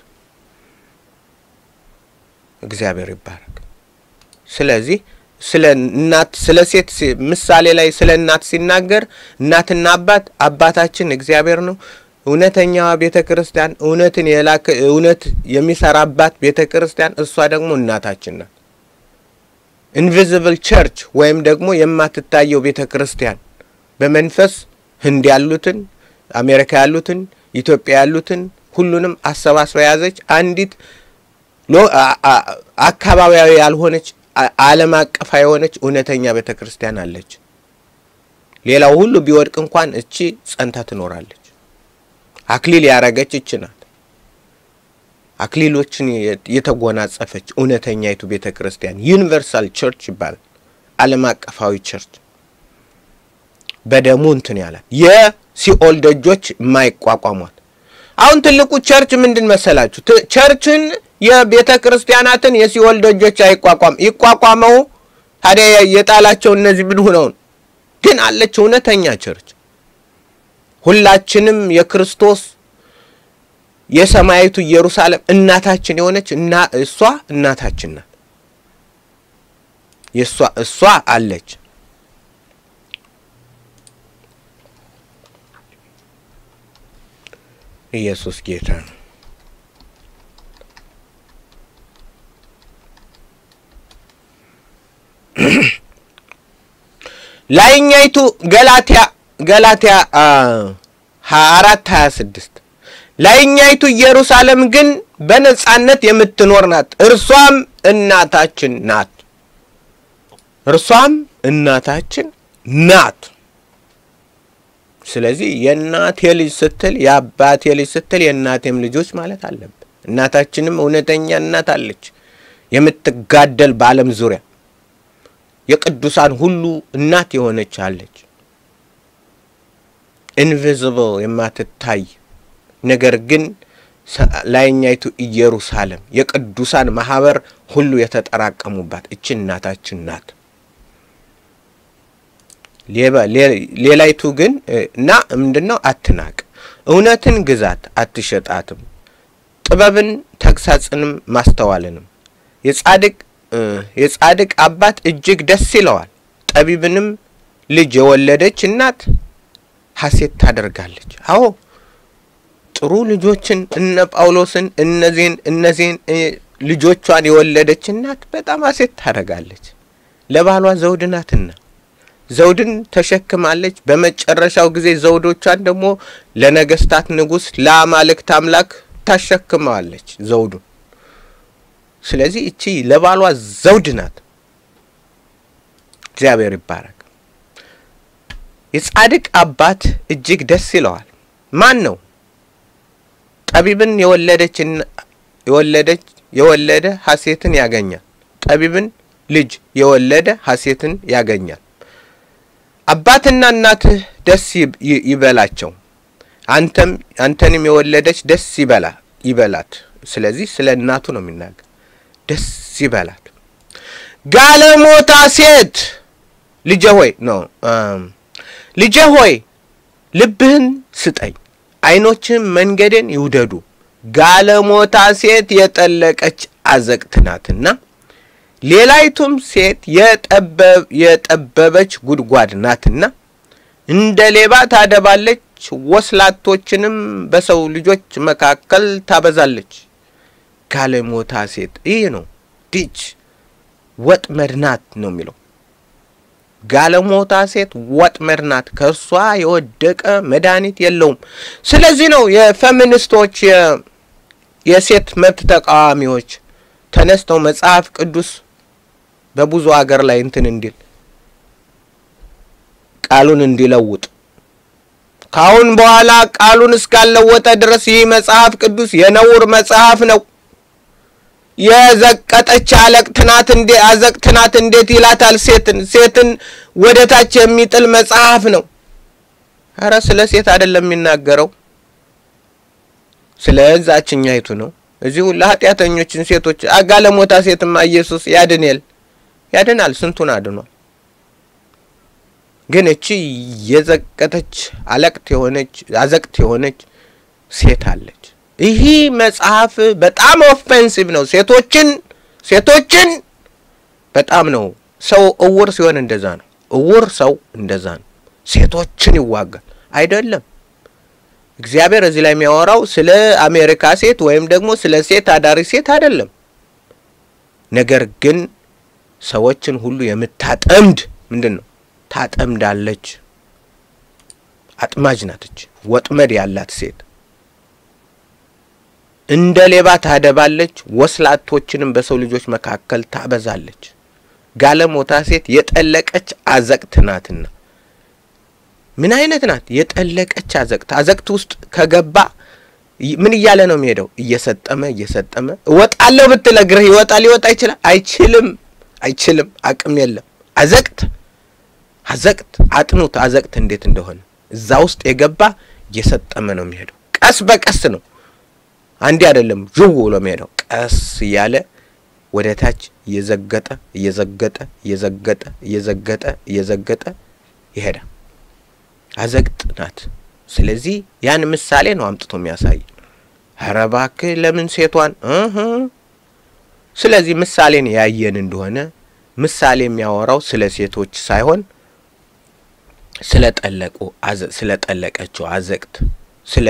እግዚአብሔር ይባረክ። ስለዚህ ስለ እናት ስለ ሴት ምሳሌ ላይ ስለ እናት ሲናገር እናትና አባት አባታችን እግዚአብሔር ነው። እውነተኛዋ ቤተ ክርስቲያን እውነትን የላከ እውነት የሚሰራባት ቤተ ክርስቲያን እሷ ደግሞ እናታችን ናት። ኢንቪዚብል ቸርች ወይም ደግሞ የማትታየው ቤተ ክርስቲያን በመንፈስ ህንድ ያሉትን አሜሪካ ያሉትን ኢትዮጵያ ያሉትን ሁሉንም አሰባስባ የያዘች አንዲት አካባቢያዊ ያልሆነች ዓለም አቀፋ የሆነች እውነተኛ ቤተ ክርስቲያን አለች። ሌላው ሁሉ ቢወድቅ እንኳን እቺ ጸንታ ትኖራለች። አክሊል ያረገች እች ናት። አክሊሎችን የተጎናጸፈች እውነተኛይቱ ቤተ ክርስቲያን ዩኒቨርሳል ቸርች ይባላል። ዓለም አቀፋዊ ቸርች በደሙ እንትን ያላት የሲኦል ደጆች የማይቋቋሟት። አሁን ትልቁ ቸርች ምንድን መሰላችሁ? ቸርችን የቤተ ክርስቲያናትን የሲኦል ደጆች አይቋቋም። ይቋቋመው ታዲያ የጣላቸው እነዚህ ምን ሆነው ግን አለች እውነተኛ ቸርች። ሁላችንም የክርስቶስ የሰማያዊቱ ኢየሩሳሌም እናታችን የሆነች እና እሷ እናታችን ናት። የእሷ እሷ አለች። ኢየሱስ ጌታ ነው። ላይኛይቱ ገላትያ ገላትያ ሀያ አራት ሀያ ስድስት ላይኛይቱ ኢየሩሳሌም ግን በነጻነት የምትኖር ናት፣ እርሷም እናታችን ናት። እርሷም እናታችን ናት። ስለዚህ የእናቴ ልጅ ስትል የአባቴ ልጅ ስትል የእናቴም ልጆች ማለት አለብን። እናታችንም እውነተኛ እናት አለች፣ የምትጋደል በዓለም ዙሪያ የቅዱሳን ሁሉ እናት የሆነች አለች። ኢንቪዚብል የማትታይ ነገር ግን ላይኛይቱ ኢየሩሳሌም የቅዱሳን ማህበር ሁሉ የተጠራቀሙባት እች እናታችን ናት። ሌላይቱ ግን እና ምንድን ነው? አትናቅ፣ እውነትን ግዛት፣ አትሸጣትም፣ ጥበብን ተግሳጽንም ማስተዋልንም የጻድቅ የጻድቅ አባት እጅግ ደስ ይለዋል። ጠቢብንም ልጅ የወለደች እናት ሐሴት ታደርጋለች። አዎ ጥሩ ልጆችን እነ ጳውሎስን እነዚህን እነዚህን ልጆቿን የወለደች እናት በጣም ሐሴት ታደርጋለች። ለባሏ ዘውድ ናትና ዘውድን ተሸክማለች። በመጨረሻው ጊዜ ዘውዶቿን ደግሞ ለነገስታት ንጉሥ ለአማልክት አምላክ ታሸክመዋለች ዘውዱን። ስለዚህ እቺ ለባሏ ዘውድ ናት። እግዚአብሔር ይባረክ። የጻድቅ አባት እጅግ ደስ ይለዋል። ማን ነው? ጠቢብን የወለደች የወለደች የወለደ ሐሴትን ያገኛል። ጠቢብን ልጅ የወለደ ሐሴትን ያገኛል። አባትና እናትህ ደስ ይበላቸው፣ አንተም አንተንም የወለደች ደስ ይበላ ይበላት። ስለዚህ ስለ እናቱ ነው የሚናገር። ደስ ይበላት። ጋለሞታ ሴት ልጄ ሆይ ነው ልጄ ሆይ ልብህን ስጠኝ፣ ዓይኖችህም መንገድን ይውደዱ። ጋለሞታ ሴት የጠለቀች አዘቅት ናትና ሌላይቱም ሴት የጠበበች ጉድጓድ ናትና እንደ ሌባ ታደባለች፣ ወስላቶችንም በሰው ልጆች መካከል ታበዛለች። ጋለሞታ ሴት ይህ ነው ዲች ወጥመድ ናት ነው የሚለው። ጋለሞታ ሴት ወጥመድ ናት፣ ከእርሷ የወደቀ መድኃኒት የለውም። ስለዚህ ነው የፌሚኒስቶች የሴት መብት ተቃዋሚዎች ተነስተው መጽሐፍ ቅዱስ በብዙ ሀገር ላይ እንትን እንዲል ቃሉን እንዲለውጥ ከአሁን በኋላ ቃሉን እስካለወጠ ድረስ ይህ መጽሐፍ ቅዱስ የነውር መጽሐፍ ነው። የዘቀጠች አለቅት ናት እንዴ አዘቅት ናት እንዴት ይላታል? ሴትን ሴትን ወደ ታች የሚጥል መጽሐፍ ነው። ኧረ ስለ ሴት አይደለም የሚናገረው፣ ስለ እዛችኛይቱ ነው። እዚሁ ለኃጢአተኞችን ሴቶች አጋለሞታ ሴትማ ኢየሱስ ያድንል ያድናል፣ ስንቱን አድኗል። ግን እቺ የዘቀተች አለቅት የሆነች አዘቅት የሆነች ሴት አለች። ይህ መጽሐፍ በጣም ኦፌንሲቭ ነው። ሴቶችን ሴቶችን በጣም ነው። ሰው እውር ሲሆን እንደዛ ነው። እውር ሰው እንደዛ ነው። ሴቶችን ይዋጋል አይደለም። እግዚአብሔር እዚህ ላይ የሚያወራው ስለ አሜሪካ ሴት ወይም ደግሞ ስለ ሴት አዳሪ ሴት አይደለም። ነገር ግን ሰዎችን ሁሉ የምታጠምድ ምንድን ነው? ታጠምዳለች። አጥማጅ ናትች። ወጥመድ ያላት ሴት እንደ ሌባ ታደባለች፣ ወስላቶችንም በሰው ልጆች መካከል ታበዛለች። ጋለሞታ ሴት የጠለቀች አዘቅት ናትና። ምን አይነት ናት? የጠለቀች አዘቅት። አዘቅት ውስጥ ከገባ ምን እያለ ነው የሚሄደው? እየሰጠመ እየሰጠመ እወጣለሁ ብትል እግርህ ይወጣ ሊወጣ ይችላል? አይችልም፣ አይችልም። አቅም የለም። አዘቅት አዘቅት አጥኑት። አዘቅት እንዴት እንደሆነ እዛ ውስጥ የገባ እየሰጠመ ነው የሚሄደው። ቀስ በቀስ ነው አንዴ አይደለም ዥው ብሎ የሚሄደው ቀስ እያለ ወደ ታች እየዘገጠ እየዘገጠ እየዘገጠ እየዘገጠ እየዘገጠ ይሄዳል። አዘቅት ናት። ስለዚህ ያን ምሳሌ ነው አምጥቶ የሚያሳይ። ኧረ እባክህ ለምን ሴቷን እህ ስለዚህ ምሳሌን ያየን እንደሆነ ምሳሌ የሚያወራው ስለ ሴቶች ሳይሆን ስለ ጠለቁ ስለ ጠለቀችው አዘቅት ስለ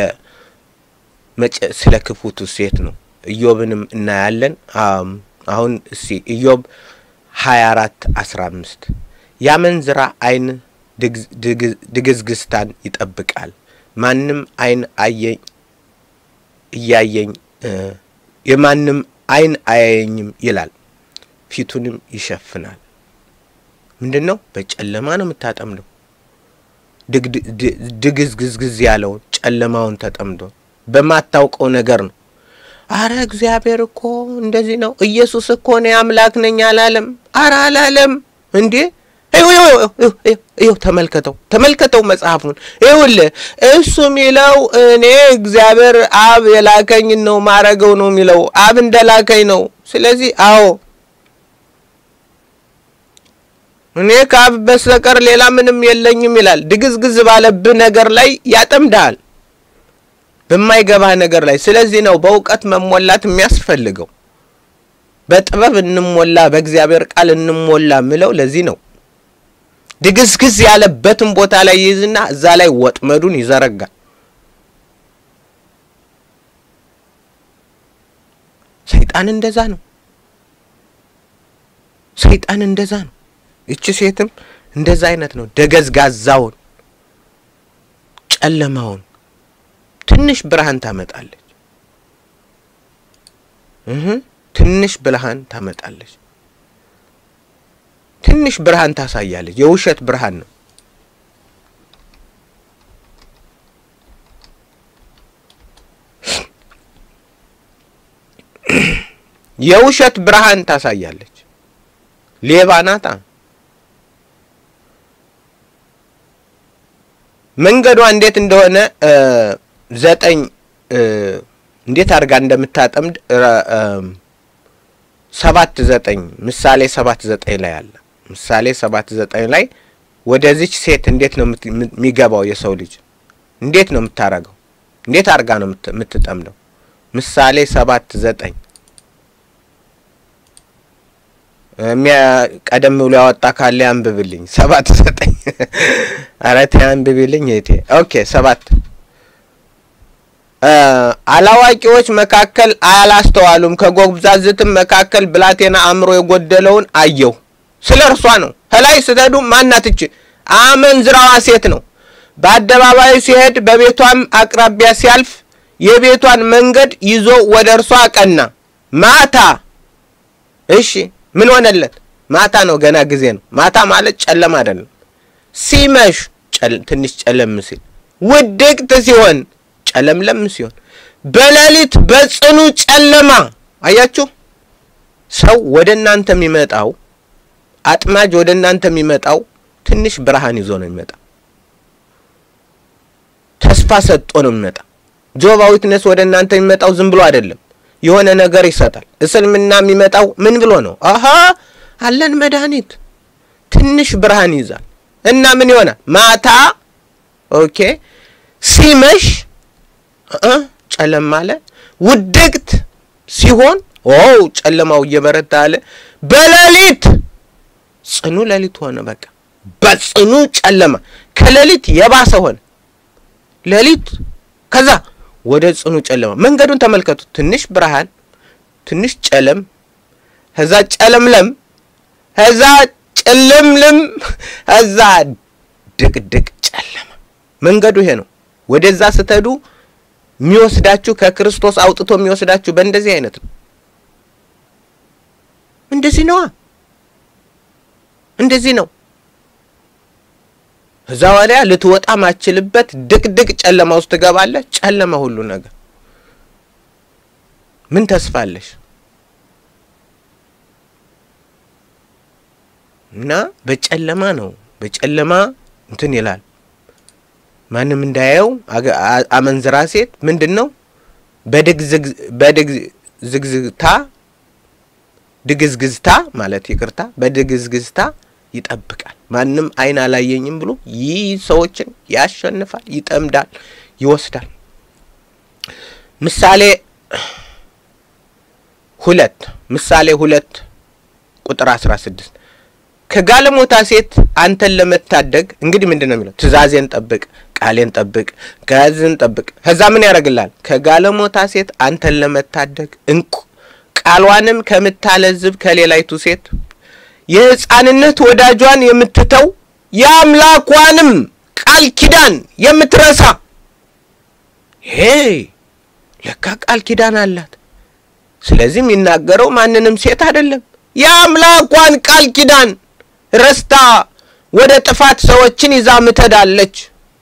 ስለ ክፉቱ ሴት ነው። ኢዮብንም እናያለን። አሁን እስቲ ኢዮብ ሀያ አራት አስራ አምስት ያመንዝራ ዓይን ድግዝግዝታን ይጠብቃል፣ ማንም ዓይን አየኝ እያየኝ የማንም ዓይን አያየኝም ይላል፣ ፊቱንም ይሸፍናል። ምንድን ነው? በጨለማ ነው የምታጠምደው። ድግዝግዝግዝ ያለውን ጨለማውን ተጠምዶ በማታውቀው ነገር ነው። አረ እግዚአብሔር እኮ እንደዚህ ነው። ኢየሱስ እኮ እኔ አምላክ ነኝ አላለም። አረ አላለም እንዴ! ይኸው ተመልከተው፣ ተመልከተው መጽሐፉን ይኸውልህ። እሱ የሚለው እኔ እግዚአብሔር አብ የላከኝ ነው ማረገው ነው የሚለው አብ እንደላከኝ ነው። ስለዚህ አዎ እኔ ከአብ በስተቀር ሌላ ምንም የለኝም ይላል። ድግዝግዝ ባለብህ ነገር ላይ ያጠምድሃል በማይገባህ ነገር ላይ። ስለዚህ ነው በእውቀት መሞላት የሚያስፈልገው። በጥበብ እንሞላ፣ በእግዚአብሔር ቃል እንሞላ ምለው ለዚህ ነው። ድግዝግዝ ያለበትን ቦታ ላይ ይይዝና እዛ ላይ ወጥመዱን ይዘረጋል። ሰይጣን እንደዛ ነው። ሰይጣን እንደዛ ነው። ይቺ ሴትም እንደዛ አይነት ነው። ደገዝጋዛውን ጨለማውን ትንሽ ብርሃን ታመጣለች። እህ ትንሽ ብርሃን ታመጣለች። ትንሽ ብርሃን ታሳያለች። የውሸት ብርሃን ነው። የውሸት ብርሃን ታሳያለች። ሌባ ናታ። መንገዷ እንዴት እንደሆነ ዘጠኝ እንዴት አድርጋ እንደምታጠምድ ሰባት ዘጠኝ ምሳሌ ሰባት ዘጠኝ ላይ አለ። ምሳሌ ሰባት ዘጠኝ ላይ ወደዚች ሴት እንዴት ነው የሚገባው የሰው ልጅ እንዴት ነው የምታረገው? እንዴት አድርጋ ነው የምትጠምደው? ምሳሌ ሰባት ዘጠኝ ቀደም ብሎ ያወጣ ካለ ያንብብልኝ። ሰባት ዘጠኝ ኧረ ተይ አንብብልኝ እህቴ። ኦኬ ሰባት አላዋቂዎች መካከል አላስተዋሉም፣ ከጎብዛዝትም መካከል ብላቴና አእምሮ የጎደለውን አየሁ። ስለ እርሷ ነው። ከላይ ስትሄዱ ማናትች አመንዝራዋ ሴት ነው። በአደባባዩ ሲሄድ በቤቷም አቅራቢያ ሲያልፍ የቤቷን መንገድ ይዞ ወደ እርሷ አቀና። ማታ እሺ፣ ምን ሆነለት? ማታ ነው፣ ገና ጊዜ ነው። ማታ ማለት ጨለማ አይደለም። ሲመሽ ትንሽ ጨለም ሲል፣ ውድቅት ሲሆን ጨለምለም ሲሆን፣ በሌሊት በጽኑ ጨለማ። አያችሁ፣ ሰው ወደ እናንተ የሚመጣው አጥማጅ ወደ እናንተ የሚመጣው ትንሽ ብርሃን ይዞ ነው የሚመጣ። ተስፋ ሰጥቶ ነው የሚመጣ። ጆባ ዊትነስ ወደ እናንተ የሚመጣው ዝም ብሎ አይደለም፣ የሆነ ነገር ይሰጣል። እስልምና የሚመጣው ምን ብሎ ነው? አሀ አለን መድኃኒት፣ ትንሽ ብርሃን ይዛል እና ምን ይሆናል? ማታ ኦኬ፣ ሲመሽ ጨለም አለ። ውድቅት ሲሆን ኦ ጨለማው እየበረታ አለ። በሌሊት ጽኑ ሌሊት ሆነ። በቃ በጽኑ ጨለማ ከሌሊት የባሰ ሆነ። ሌሊት ከዛ ወደ ጽኑ ጨለማ። መንገዱን ተመልከቱ። ትንሽ ብርሃን፣ ትንሽ ጨለም፣ ከዛ ጨለምለም፣ ከዛ ጭልምልም፣ ከዛ ድቅድቅ ጨለማ። መንገዱ ይሄ ነው። ወደዛ ስትሄዱ የሚወስዳችሁ ከክርስቶስ አውጥቶ የሚወስዳችሁ በእንደዚህ አይነት ነው። እንደዚህ ነዋ። እንደዚህ ነው። እዛ ወዲያ ልትወጣ ማችልበት ድቅድቅ ጨለማ ውስጥ ትገባለህ። ጨለማ ሁሉ ነገር ምን ተስፋለሽ? እና በጨለማ ነው በጨለማ እንትን ይላል። ማንም እንዳያየው አመንዝራ ሴት ምንድን ነው በድግዝግዝታ ድግዝግዝታ ማለት ይቅርታ፣ በድግዝግዝታ ይጠብቃል። ማንም አይን አላየኝም ብሎ ይህ ሰዎችን ያሸንፋል፣ ይጠምዳል፣ ይወስዳል። ምሳሌ ሁለት ምሳሌ ሁለት ቁጥር አስራ ስድስት ከጋለሞታ ሴት አንተን ለመታደግ እንግዲህ ምንድን ነው የሚለው? ትእዛዜን ጠብቅ፣ ቃሌን ጠብቅ፣ ጋዝን ጠብቅ። ከዛ ምን ያደርግላል? ከጋለሞታ ሴት አንተን ለመታደግ እንቁ ቃሏንም ከምታለዝብ ከሌላይቱ ሴት የሕፃንነት ወዳጇን የምትተው የአምላኳንም ቃል ኪዳን የምትረሳ ሄ ለካ ቃል ኪዳን አላት። ስለዚህ የሚናገረው ማንንም ሴት አይደለም። የአምላኳን ቃል ኪዳን ረስታ ወደ ጥፋት ሰዎችን ይዛ ምትሄዳለች።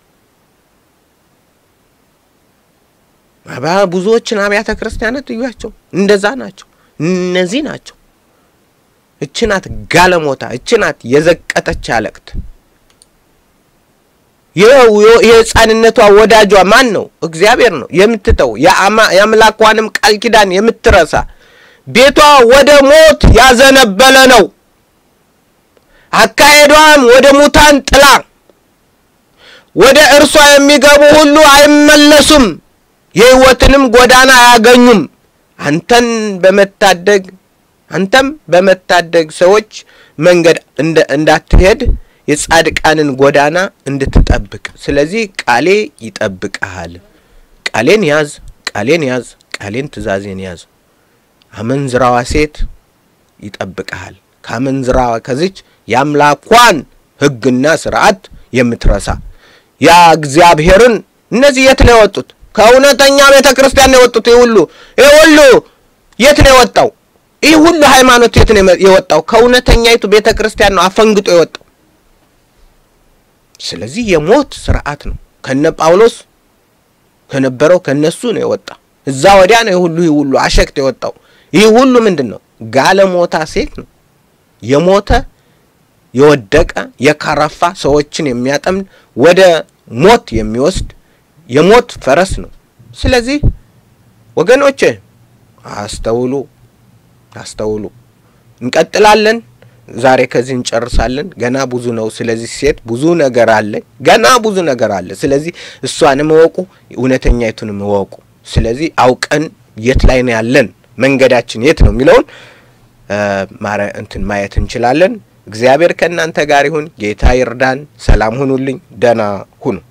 ብዙዎችን አብያተ ክርስቲያናት እዩዋቸው፣ እንደዛ ናቸው። እነዚህ ናቸው። እች ናት ጋለሞታ፣ እች ናት የዘቀጠች አለቅት። የሕፃንነቷ ወዳጇ ማን ነው? እግዚአብሔር ነው። የምትተው የአምላኳንም ቃል ኪዳን የምትረሳ ቤቷ ወደ ሞት ያዘነበለ ነው። አካሄዷም ወደ ሙታን ጥላ፣ ወደ እርሷ የሚገቡ ሁሉ አይመለሱም፣ የሕይወትንም ጎዳና አያገኙም። አንተን በመታደግ አንተም በመታደግ ሰዎች መንገድ እንዳትሄድ የጻድቃንን ጎዳና እንድትጠብቅ። ስለዚህ ቃሌ ይጠብቅሃል። ቃሌን ያዝ፣ ቃሌን ያዝ፣ ቃሌን ትእዛዜን ያዝ። አመንዝራዋ ሴት ይጠብቅሃል። ከአመንዝራዋ ከዚች የአምላኳን ሕግና ስርዓት የምትረሳ ያ እግዚአብሔርን እነዚህ የት ነው የወጡት? ከእውነተኛ ቤተ ክርስቲያን ነው የወጡት። ይህ ሁሉ ይህ ሁሉ የት ነው የወጣው? ይህ ሁሉ ሃይማኖት የት ነው የወጣው? ከእውነተኛይቱ ቤተ ክርስቲያን ነው አፈንግጦ የወጣው። ስለዚህ የሞት ስርዓት ነው ከነ ጳውሎስ ከነበረው ከነሱ ነው የወጣ። እዛ ወዲያ ነው የሁሉ ይህ ሁሉ አሸክት የወጣው ይህ ሁሉ ምንድን ነው? ጋለሞታ ሴት ነው። የሞተ የወደቀ የከረፋ ሰዎችን የሚያጠምድ ወደ ሞት የሚወስድ የሞት ፈረስ ነው። ስለዚህ ወገኖቼ አስተውሉ፣ አስተውሉ። እንቀጥላለን። ዛሬ ከዚህ እንጨርሳለን። ገና ብዙ ነው። ስለዚህ ሴት ብዙ ነገር አለ፣ ገና ብዙ ነገር አለ። ስለዚህ እሷንም እወቁ፣ እውነተኛይቱንም እወቁ። ስለዚህ አውቀን የት ላይ ነው ያለን፣ መንገዳችን የት ነው የሚለውን እንትን ማየት እንችላለን። እግዚአብሔር ከእናንተ ጋር ይሁን። ጌታ ይርዳን። ሰላም ሁኑልኝ። ደህና ሁኑ።